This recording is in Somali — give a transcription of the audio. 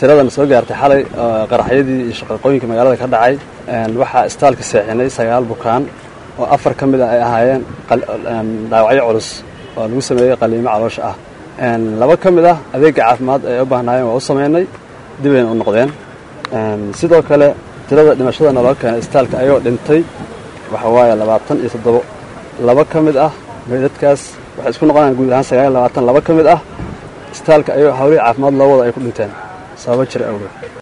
tiradan soo gaartay xalay qaraxyadii iyo shaqaqooyinka magaalada ka dhacay waxaa istaalka seexinay sagaal bukaan oo afar ka mid a ay ahaayeen dhaawacyo culus oo lagu sameeyey qaliimo caloosha ah laba ka mid ah adeega caafimaad ay u baahnaayeen waa u samaynay dibayna u noqdeen sidoo kale tirada dhimashada naloo keenay istaalka ayagoo dhintay waxa waaye labaatan iyo toddobo laba ka mid ah meydadkaas waxay isku noqonayaan guud ahaan sagaal iyo labaatan laba ka mid ah istaalka ayagoo hawlihii caafimaad loo wada ay ku dhinteen sababo jira awgeed